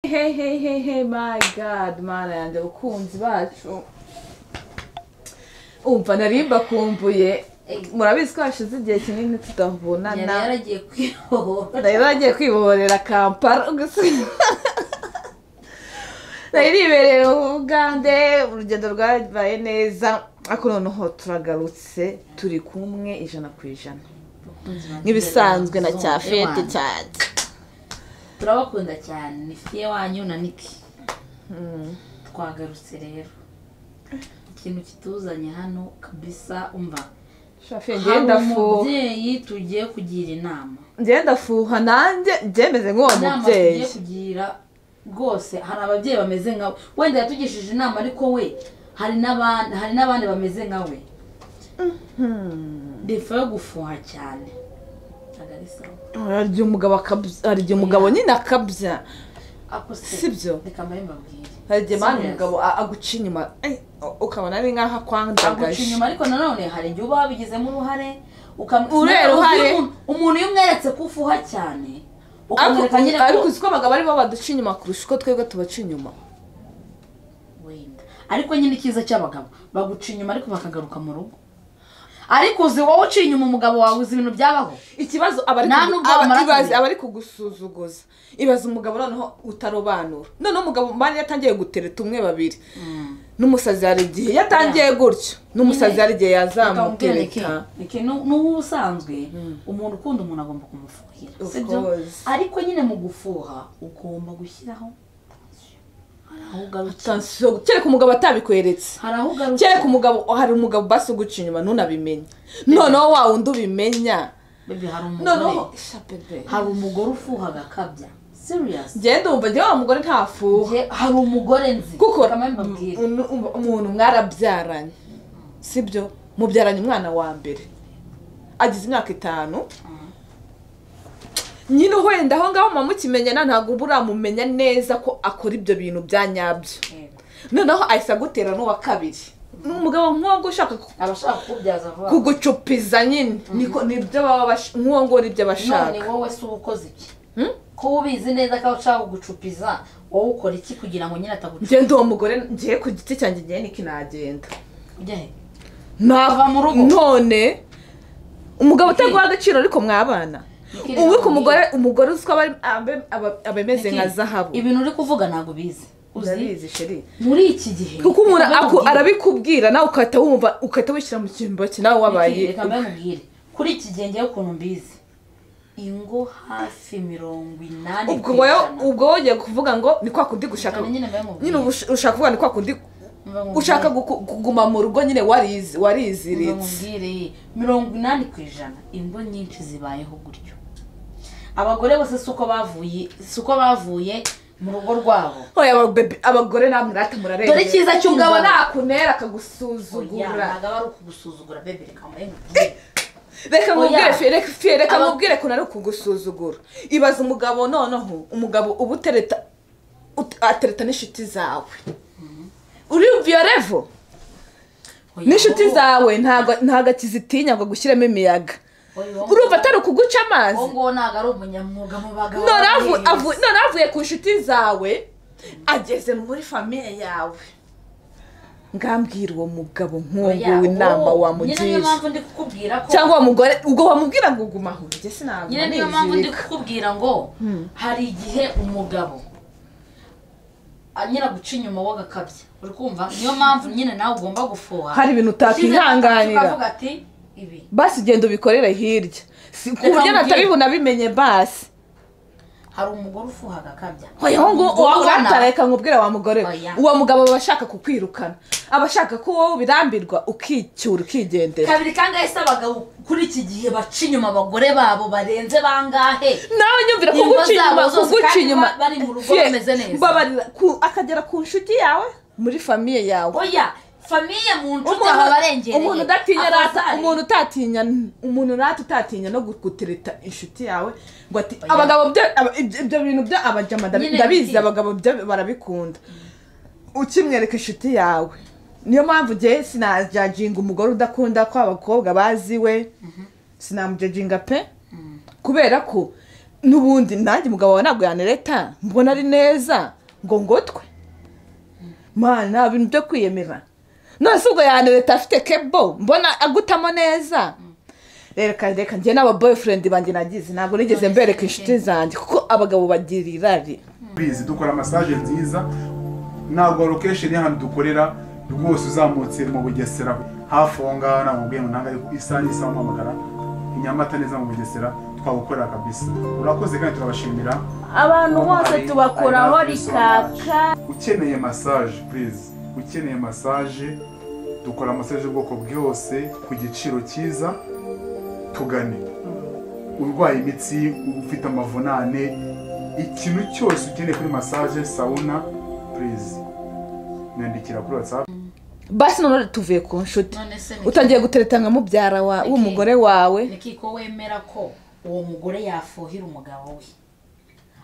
hey hey hey hey my god marande abakunzi bacu umva nari mbakumbuye murabizi ko hashize igihe kinini yari tudabonana yaragiye kwibohora nari nagiye kwibohorera kampala gusa nari nibereye mu bugande urugendo rwabaye neza ariko noneho turagarutse turi kumwe ijana ku ijana nk'ibisanzwe na cya fete cyane turabakunda cyane ni fiye wanyu na niki twagarutse rero ikintu kituzanye hano kabisa umva shafiri hari ngenda fuha umubyeyi tugiye kugira inama ngenda fuha nanjye byemeze nk'uwo inama tugiye mubyeyi kugira rwose hari ababyeyi bameze nkawe wenda yatugishije inama ariko we hari n'abandi hari n'abandi bameze nkawe defa yo gufuha cyane ntabwo ari sawa hari igihe umugabo akabya hari igihe umugabo nyine akabya ako se Si byo? reka mbaye mbabwire hari igihe mpamvu Serious. umugabo a- aguca inyuma eh, ukabona ari nk'aho aguca akwandagaje inyuma ariko nanone hari igihe uba wabigizemo uruhare ukam- Uriya Uzi ruhare- umuntu- umuntu iyo umweretse ko ufuha cyane ariko ukamwereka nyine ariko ko uzi ko abagabo aribo baduca inyuma kurusha uko twebwe tubaca inyuma wenda ariko nyine icyiza cy'abagabo baguca inyuma ariko bakagaruka mu rugo ariko uzi wowe uciye inyuma umugabo wawe uzi ibintu byabaho ikibazo aba ari Nta kugu- nubwo aba- bamara ibaze- kumenya. aba ari kugusuzuguza ibaze umugabo noneho utarobanura noneho umugabo mbana iyo atangiye gutereta umwe babiri n'umusazi hari igihe iyo atangiye gutyo n'umusazi Nyine, hari igihe Bakakubwira ni iki? yazamutereta Ni iki? Nu- n'ubu ubusanzwe umuntu ukunda umuntu agomba kumufuhira Of si byo? course. ariko nyine mu gufuha ugomba gushyiraho hari aho ugarukira Attention, kereka umugabo atabikweretse hari aho ugarukira kereka umugabo hari umugabo basi uguca inyuma ntunabimenye noneho wa wundi ubimenya Bebe, hari umugore noneho ishapebe hari umugore ufuhaga akabya serious ngenda wumva njyewe wa mugore ntafuha Nge- hari umugore nzi kuko Reka mbe mbabwire. umu- umu- umuntu mwarabyaranye sibyo mubyaranye umwana wa mbere agize imyaka itanu nyine wenda aho ngaho muba mukimenyana ntabwo uba uramumenya neza ko akora ibyo bintu bya nyabyo Yego. noneho ahise agutera n'uwa kabiri ni umugabo nk'uwo ushaka ku- abashaka kubyaza vuba kugucupiza nyine niko nibyo baba bash- nk'uwo nguwo nibyo none bashaka wowe si uba ukoze iki Hmm? ko ubizi neza ko ushaka kugucupiza wowe ukora iki kugira ngo nyine atagucupa ngenda uwo mugore ngiye ku giti cyanjye ngiye niki nagenda ujya he nava mu rugo. none umugabo utaguha agaciro ariko mwabana Niki ubu rero ku mugore umugore uzi ko aba ari- abe- aba- aba ameze Niki? nka zahabu ibintu uri kuvuga ntabwo ubizi uzi urabizi sheri muri iki gihe kuko umuntu Reka mbe aku- mubwire. arabikubwira nawe ugahita wumva ugahita wishyira mu cyimbo cye nawe wabaye Niki? reka mbe mubwire kuri iki gihe ngewe ukuntu mbizi ingo hafi mirongo inani ubwo ku wowe ijana. ubwo wowe ugiye kuvuga ngo ni kwa kundi gushaka Cyane nyine mbe mubwire. nyine ubu ushaka kuvuga ni kwa kundi Mbe mubwire. ushaka guku- kuguma mu rugo nyine warizi ngo wariziritse mubwire mirongo inani ku ijana ingo nyinshi zibayeho gutyo abagore bose si uko bavuye si uko bavuye mu rugo rwabo oya ababebe- abagore namwe rata murarengera Dore icyiza cy'umugabo. umugabo nakunera oya akagusuzugura ntabwo aba ari ukugusuzugura bebe reka mbaye mubwire reka mubwire Oya. fie fie reka Aba- mubwire ko nari ukugusuzugura ibaza umugabo noneho umugabo uba utereta ut- atereta n'inshuti zawe uri viyorevo Oya, n'inshuti wowe- zawe ntabwo ntabwo akizitinya ngo gushyiramo imiyaga oya, wowe- urumva atari ukuguca amazi wowe nguwo ntabwo ari umunyamwuga mu bagabo none avu- babiri. avu- none avuye ku nshuti zawe ageze muri famiye yawe ngambwira uwo mugabo nk'uwo Oya, nguwo inama wowe- nyine niyo wamugirije mpamvu ndi kukubwira ko cyangwa uwo mugore ubwo wamubwira ngo guma aho njye sinabwo nyine niyo mpamvu ndi kukubwira ngo hari igihe umugabo anyira guca inyuma w'agakabya uri kumva niyo mpamvu nyine nawe ugomba gufuha hari ibintu utakwihanganira ukavuga ati ibi basi genda ubikorere hirya si ku buryo mubwire. natari bunabimenye basi hari umugore ufuha agakabya oya uwo nguwo Umugore uwo ubona- watareka nkubwire wa mugore we. Oya. uwo mugabo aba ashaka kukwirukana aba ashaka ko wowe ubirambirwa ukicyura ukigendera kabiri kandi ahise abagabo kuri iki gihe baca inyuma abagore babo barenze bangahe nawe nyumvira Ingo kuguca inyuma zabo zose kuguca kandi inyuma ba- bari mu rugo Fie, bameze neza. mbabarira ku- akagera ku nshuti yawe muri famiye yawe oya famiye mu nshuti aba barengereye umuntu udatinya rata Abavandimwe. umuntu utatinya umuntu rata utatinya no gutereta inshuti yawe ngo ati Oya. abagabo byo- aba- ibyo ibyo bintu byo abajama ndabi- Nyine ndabizi ibiti. abagabo byo barabikunda ukimwereka inshuti yawe niyo mpamvu njye sinajajinga umugore udakunda ko abakobwa baziwe sinamujajinga pe kubera ko n'ubundi nanjye umugabo wawe ntabwo yanereta mbona ari neza ngo ngotwe mana ibintu byo kwiyemera none se ubwo yantu leta afite kebo mbona agutamo neza reka reka njye n'aba boyfriend banjye nagize ntabwo nigeze mbereka inshuti zanjye kuko abagabo bagira irari bizi dukora masaje nziza ntabwo lokesheni y'ahantu dukorera rwose uzamutse mu bugesera hafi aho ngaho ntabwo mubwiye ngo ntabwo ariko isaha n'isaha mpamagara i nyamata neza mu bugesera twagukorera kabisa urakoze kandi turabashimira abantu bose Ari- tubakoraho ari hafi rikaka ukeneye masaje purize ukeneye masaje dukora masaje y'ubwoko bwose ku giciro cyiza tugane urwaye imitsi ufite amavunane ikintu cyose ukeneye kuri masaje sawuna purize nyandikira kuri watsapu basi none tuvuye ku nshuti none se ni utangiye gutereta nka mubyara wa Niki? w'umugore wawe niki ko wemera ko uwo mugore yafuhira umugabo we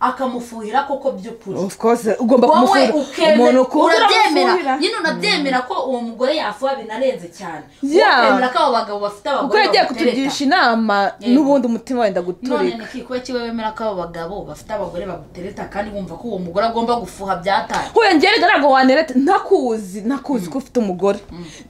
akamufuhira koko by'ukuri of course ugomba wowe kumufuhira umuntu ukemera ukunda urabyemera uramufuhira. nyine unabyemera ko uwo mugore yafuha binarenze cyane Yeah. ukemera ko abo bagabo bafite kuko abagore yagiye bagutereta kutugisha inama Yego. n'ubundi umutima wenda none guturika ni kuba kiba wemera ko abo bagabo bafite abagore bagutereta kandi bumva ko uwo mugore agomba gufuha byataye wiyongerega ntabwo wanereta ntakuzi ntakuzi ko ufite umugore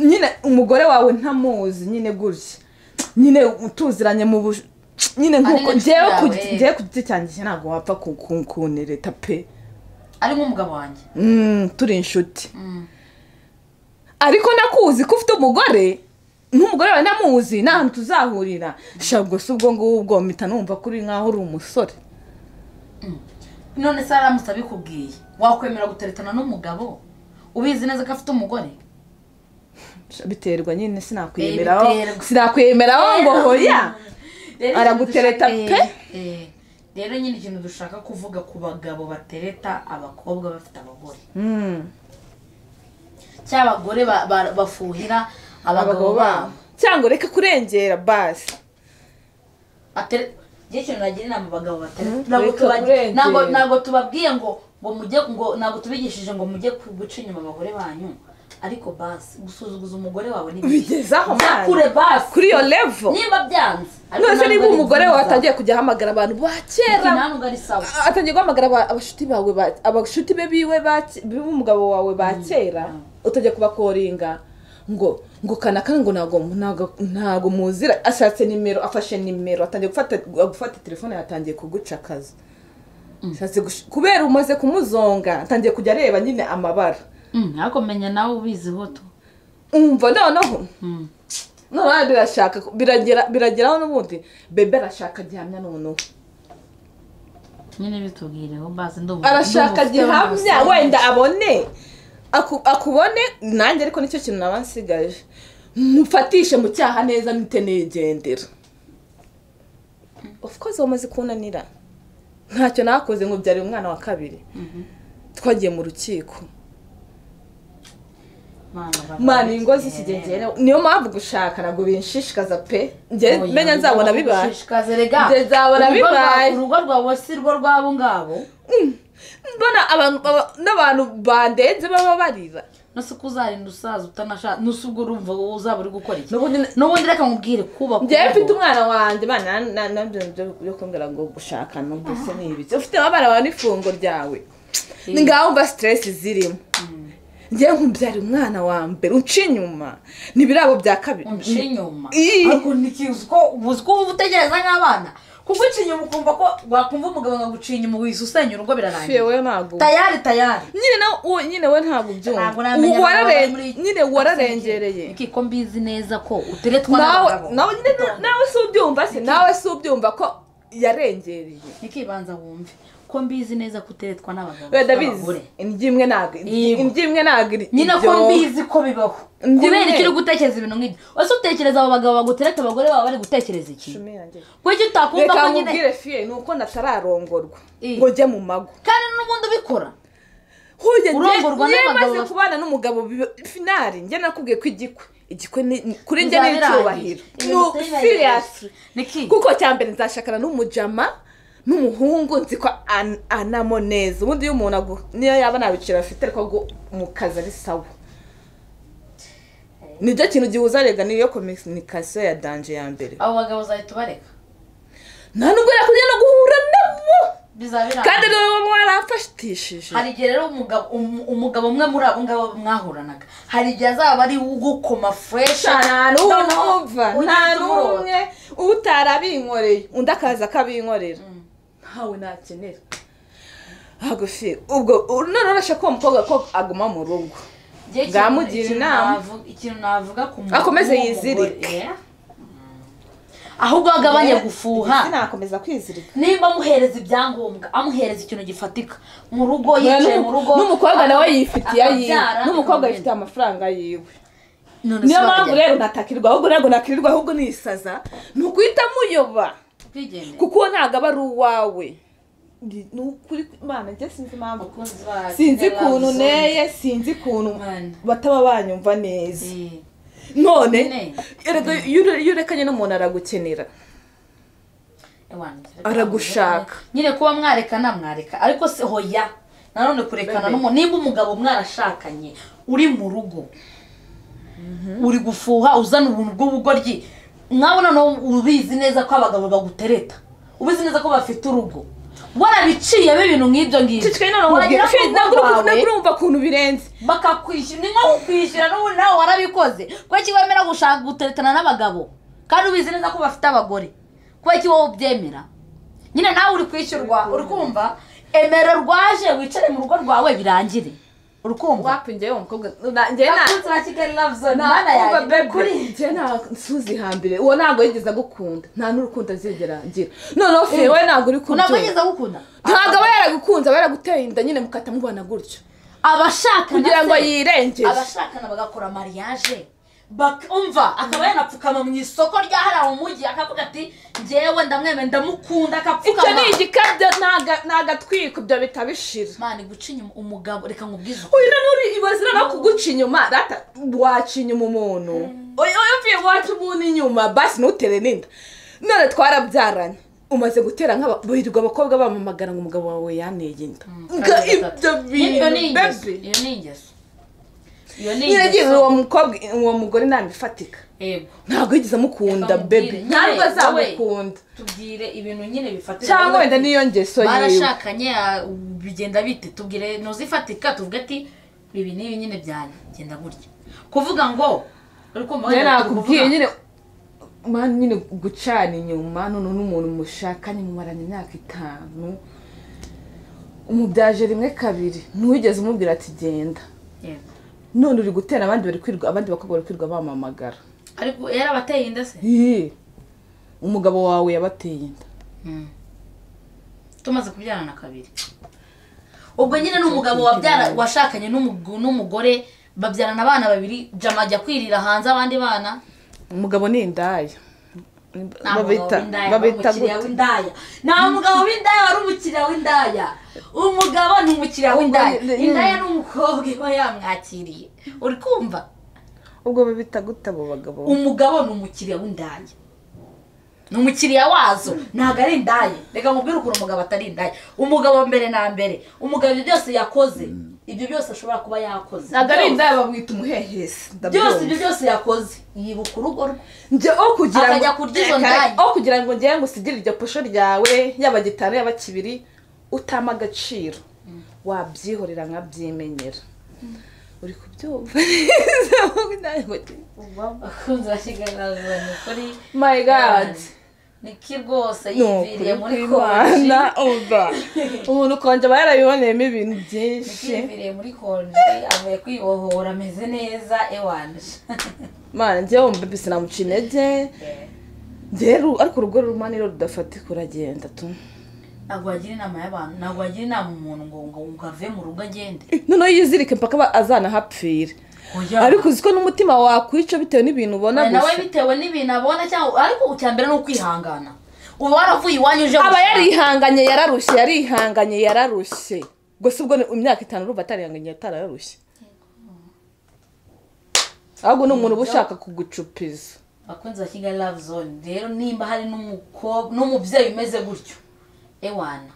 nyine umugore wawe ntamuzi nyine gutya nyine utuziranye mu buj nyine nkuko n'inshuti ngewe ku yawe. ngewe ku giti cyanjye njye ntabwo wapfa ku- ku- kunereta pe arimo umugabo wanjye Mm, turi inshuti Mm. ariko nakuzi ko ufite umugore n'umugore wawe namuzi nta hantu tuzahurira shabwo si ubwo ngubwo mpita numva ko uri nkaho uri umusore none se aramutse abikubwiye wakwemera guteretana n'umugabo ubizi neza ko afite umugore biterwa nyine Eh, sinakwiyemeraho biterwa. sinakwiyemeraho ngo hoya Rero Aragutereta ikintu pe. dushaka- Eh, eh. rero nyine ikintu dushaka kuvuga ku bagabo batereta abakobwa bafite abagore Mm. cyangwa abagore ba- ba- bafuhira abagabo babo cyangwa ureke kurengera basi Atere- njye ikintu nagira inama abagabo batereta Mm, Ntabwo reka tuba- urengere. ntabwo ntabwo tubabwiye ngo ngo mujye ngo ntabwo tubigishije ngo mujye ku- guca inyuma abagore banyu ariko basi gusuzuguza umugore wawe ni bibi. Bigeze aho, Jya man. kure basi kuri iyo levo niba byanze ariko none se ntabwo niba ari umugore wawe byiza. atangiye kujya ahamagara abantu ba Iki kera ntabwo ari sawa atangiye guhamagara aba- abashuti bawe ba- abashuti be biwe ba ke- b'umugabo wawe ba kera utajya kubakoringa ngo ngo kanaka ngo ntabwo ntabwo ntabwo muzira ashatse nimero afashe nimero atangiye gufata gufata telefone yatangiye kuguca akazi Ashatse gush- kubera umaze kumuzonga atangiye kujya areba nyine amabara Mm, ariko menya nawe ubiziho tu umva noneho Mm. noneho birashaka biragera birageraho n'ubundi bebe arashaka gihamya noneho nyine bitubwireho basi ndumva arashaka ndumva ufite gihamya amasomo. wenda abone aku- akubone nanjye ariko nicyo kintu naba nsigaje mufatishe mu cyaha neza mpite nigendera of course wamaze kunanira ntacyo nakoze ngo byari umwana wa kabiri twagiye mu rukiko Mana, baba- mana ingo z'ikigengereho niyo mpamvu gushaka ntabwo binshishikaza pe njye Oya, menya nzabona ugomba bibaye kugushishikaza erega. Njye nzabona Urugo rwa- bibaye. urugo rwawe si rwo rw'abo ngabo mbona abantu baba- n'abantu bandenze baba barira nose ko uzarinda usaza utanashaka nose ubwo urumva uzaba uri gukora iki n'ubundi n'ubundi reka nkubwire kubaka njyewe urugo. mfite umwana wanjye bana nabyo byo kumbwira ngo gushaka n'uduce n'ibiki ufite abana bawe n'ifungo ryawe ni ngaho mba siteresi zirimo njyewe nkumbyara umwana wa mbere unca inyuma n'ibirabo bya kabiri unca inyuma Ii. ariko ntikizi ko uzi ko uba utegereza nk'abana kuguca inyuma ukumva ko wakumva umugabo akaguca inyuma wisusenya urugo Fiye birarangira we ntabwo tayari tayari nyine nawe uwo nyine we ntabwo Ntabwo ubyumva namenya Uwarare- abagabo bari muri- nyine wararengereye Niki ko mbizi neza ko uteretwa nawe n'abagabo nawe nyine na- nawe si ubyumva se nawe si ubyumva ko yarengereye Niki banza wumve ko mbizi neza ko uteretwa n'abagabo wenda bizi n'abagore. indyo imwe ntabwo Yego. indyo imwe ntabwo iri- nyine ko iryoha. mbizi ko bibaho Njye kubera nyine. iki uri gutekereza ibintu nk'ibyo wese utekereza abo bagabo bagutereta abagore baba bari gutekereza iki Shumi yanjye. kuki utakumva ko reka nyine nkubwire fiye ni uko natararongorwa Ii. ngo njye mu mago kandi n'ubundi ubikora huye Urongorwa njye n'abagabo maze bafite- kubana n'umugabo bi- finari njye nakubwiye ko igikwe igikwe ni ni- kuri njye ni Bizabirangira. icyubahiro Ibintu No, bitari seriously. Niki kuko cya mbere nzashakana n'umujama n'umuhungu nzi ko an- anamo neza ubundi iyo umuntu agu niyo yaba nta biciro afite ariko ngo mu kazi ari sawa nicyo kintu gihuza rega niyo kominikasiyo ya danje ya mbere abo bagabo uzahita ubareka nta nubwo yakongera no guhura nabo bizaba kandi birangiye niwe mwarafashitishije hari igihe rero umugabo um- umugabo umwe muri abo ngabo mwahoranaga hari igihe azaba ari ugukoma fureshi nta n'umwe wumva nta n'umwe n'umwe utarabinkoreye undi akaza akabinkorera ntawe nakenera hagufi ubwo u- none urashaka uwo mukobwa ko aguma mu rugo Bwamugira inama. ikintu navuga ku mu- Akomeze w'umugore, yizirike. yeah. ahubwo agabanya gufuha sinakomeza kwizirika nimba amuhereza ibyangombwa amuhereza ikintu gifatika mu rugo yicaye mu rugo n'umukobwa nawe aka- yifitiye ayiwe akabyara, n'umukobwa akabyara. yifitiye amafaranga yiwe None se niyo mpamvu bakajya- rero ntatakirwa ahubwo ntabwo nakirirwa ahubwo nisaza ni uguhita muyoba Ubwigenge. kuko uwo ntabwo aba ari uwawe Ndi- ni ukuri imana njye sinzi impamvu Abakozi ba sinzi Kigali ukuntu Amazon. neye sinzi ukuntu Imana. bataba banyumva neza Eh, none Ne. erega iyo ure- iyo urekanye n'umuntu aragukenera ewana, Aragushaka. nyine kuba mwarekana mwareka ariko se hoya nanone kurekana Bebe. n'umuntu nimba umugabo mwarashakanye uri mu rugo uri gufuha uzana ubuntu bw'ubugoryi mwabona no ubizi neza ko abagabo bagutereta ubizi neza ko bafite urugo warabiciyemo ibintu nk'ibyo ngibyo cicikaye none umubwira Wagera ku "Fe, rugo ntabwo uri- rwawe, ntabwo urumva ukuntu birenze bakakwishyura ni nko kukwishyura n'ubundi nawe warabikoze kubera ko wemera gushaka guteretana n'abagabo kandi ubizi neza ko bafite abagore kubera ko wowe ubyemera nyine nawe uri kwishyurwa uri kumva emera rwaje wicare mu rugo rwawe birangire uri kumva wapinjyewe umukobwa na- njye na- abakunzi ba kigali love zone na- mana umva yanjye bebe, kuri njye nta- nsuzi hambere uwo ntabwo yigeze agukunda nta n'urukundo azigera agira noneho fe wowe ntabwo uri ntabwo kubyumva yigeze agukunda ntabwo aba yaragukunze aba yaraguteye inda nyine mukata mubona gutyo abashakana kugira ngo se- yirengere abashakana bagakora mariage bak- umva akaba yanapfukama mu isoko ryahariwe umujyi akavuga ati njyewe ndamwemera ndamukunda icyo ni akapfukama igikabyo naga- ni agatwiko ibyo bitabishira mani guca inyuma umugabo reka nkubwize ukuri uyu nani uri ibazira no kuguca inyuma rata waca inyuma umuntu uyu uvuye waca umuntu inyuma basi ntutere n'inda none twarabyaranye umaze gutera nk'aba birirwa abakobwa bamamagara ngo umugabo wawe yaneye inda Nga ibyo iyo bintu ni ingeso bebe iyo ni ingeso iyo ni nyiragira ingeso uwo mukobwa uwo mugore ntabwo ifatika yego ntabwo yigeze amukunda Reka mubwire, bebe nyine, ntabwo wowe. azamukunda tubwire ibintu nyine bifatira cyangwa wenda niyo ngeso yiwe barashakanye ah, bigenda bite tubwire ntuzifatika tuvuge ati ibi n'ibi nyine byane genda gutya kuvuga ngo uri kumva njye wenda nakubwiye tubivuga? nyine mani nyine gucana inyuma none n'umuntu mushakanye mumaranye imyaka itanu umubyaje rimwe kabiri ntuwigeze umubwira ati genda Yego. none uri gutera abandi bari kwirwa abandi bakobwa bari kwirwa bamamagara ariko yarabateye inda se Ih, umugabo wawe yabateye inda tumaze kubyarana kabiri ubwo nyine ni umugabo wabyara washakanye n'umugu- n'umugore babyarana abana babiri jama ajya kwirira hanze abandi bana umugabo ni indaya Nta mugabo babita w'indaya, wari babita umukiriya gute? w'indaya nta mugabo w'indaya wari umukiriya w'indaya umugabo ni umukiriya w'indaya Ubwo ni- indaya ni umukobwa iba yamwakiriye uri kumva ubwo babita gute abo bagabo umugabo ni umukiriya w'indaya ni umukiriya wazo ntabwo ari indaya reka nkubwire ukuntu umugabo atari indaya umugabo mbere na mbere umugabo ibyo byose yakoze ibyo byose ashobora kuba yakoze ntabwo ari indaya babwita umuhehesi byose ndabyumva. ibyo byose yakoze yibuka urugo rwe njye o kugira Akajya kurya izo Reka, ndaya. o kugira ngo njyewe ngusigire iryo posho ryawe yaba gitanu yaba kibiri utama agaciro wabyihorera nkabyimenyera uri kubyumva neza akunze bashyigaragara kuri my god niki rwose ni yiviriye ukuri muri kw'imana konji umva umuntu ukonje aba yarabiboneyemo ibintu byinshi yiviriye muri konji avuye kwibohora ameze neza ewanje mana njyewe mbebe sinamuca intege rero ariko urugo rumani rero rudafatika uragenda tu ntabwo wagira inama y'abantu ntabwo wagira inama umuntu ngo ngo ngo ave mu rugo agende noneho yizirike mpaka aba- azanahapfire Oya. ariko uzi ko n'umutima wakwica bitewe n'ibintu ubona Oya, nawe gusa bitewe n'ibintu abona cyangwa ariko icya mbere ni ukwihangana uba waravuye iwanyu uje aba gushaka. yarihanganye yararushye yarihanganye yararushye gusa ubwo ni imyaka itanu urumva atarihanganye atararushye ahubwo ni umuntu uba ushaka kugucupiza bakunzi ba kigali love zone rero nimba hari n'umukobwa n'umubyeyi umeze gutyo ewana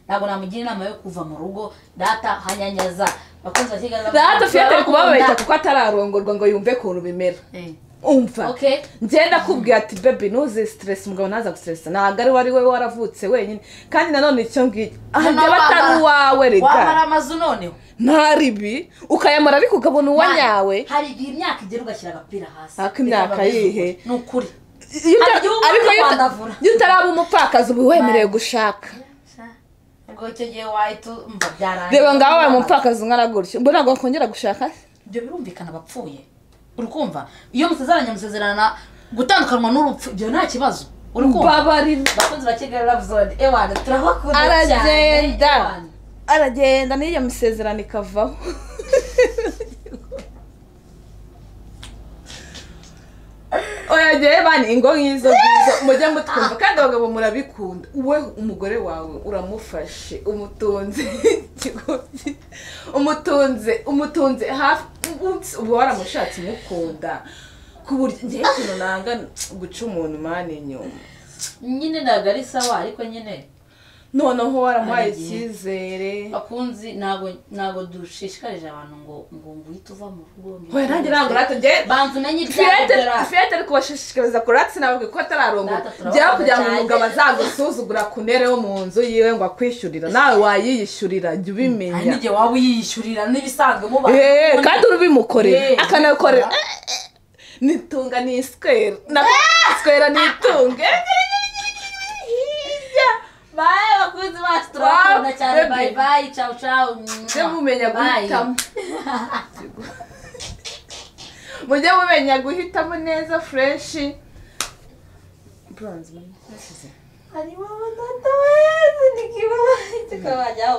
ntabwo namugira inama yo kuva mu rugo data hanyanyaza bakunzi ba kigali love rata Zone, fiye atari turabakunda. kubabaza kuko atararongorwa ngo yumve ukuntu bimera Eh, umva Okay. ngenda kubwira ati bebi ntuze siteresi umugabo ntaza gusiteresa ntabwo ari wari we waravutse wenyine kandi nanone icyo ngicyo aha Noneho byaba atari wamara- uwawe wamara rega amazu noneho nta ribi ukayamara ariko ukabona uwanyawe hari igihe imyaka igera ugashyira agapira hasi Ariko imyaka Bikaba bizwi. yihe? ni ukuri Iyo uta- Hari igihe uba ariko ugomba iyo uta- kwandavura. iyo utaraba umupfakazi uba wemerewe Bye. gushaka ubwo icyo gihe wahita umva byarangiye reba ngaho wabaye umupfakazi ungana gutyo ubwo ntabwo wakongera gushaka ibyo birumvikana abapfuye uri kumva iyo musezeranye musezerana gutandukanwa n'urupfu ibyo nta kibazo uri kumva babarira bakunzi ba kigali love zone ewana turabakunda cyane aragenda ewana aragenda n'iyo misezerano ikavaho oya ngewe bani ingo nk'izo ngizo mujye mutwumva kandi abagabo murabikunda we umugore wawe uramufashe umutunze ikigobyi umutunze umutunze hafi umunsi uba waramushatse umukunda ku buryo ngewe ikintu nanga guca umuntu mani inyuma nyine ntabwo ari sawa ariko nyine noneho waramuhaye Hari igihe. icyizere bakunzi ntabwo ntabwo dushishikarije abantu ngo ngo ngo uhite uva mu rugo ngo Oya, nanjye ntabwo natwe ngewe- banza umenye ibyago fiyete byari fiyete ari kubashishikariza kuratsi nababwiye ko atararongo Natwe turabakunda byaba kugira ngo umugabo cyane. azagusuzugura ku ntebe yo mu nzu yiwe ngo akwishyurira nawe wayiyishyurira jya hari ubimenya n'igihe waba uyiyishyurira n'ibisanzwe muba Eh, kandi urubimukorera Eh, akanakorera eh, nitunga ni iswera nako iswera ni itunge baye bakunzi bacu turabakunda cyane Baby. bayi bayi cawu cawu mujye mumenya Bye. guhitamo mujye mumenya guhitamo neza fureshi bronze man. hari mama tata wezi nikibaye tukabajyaho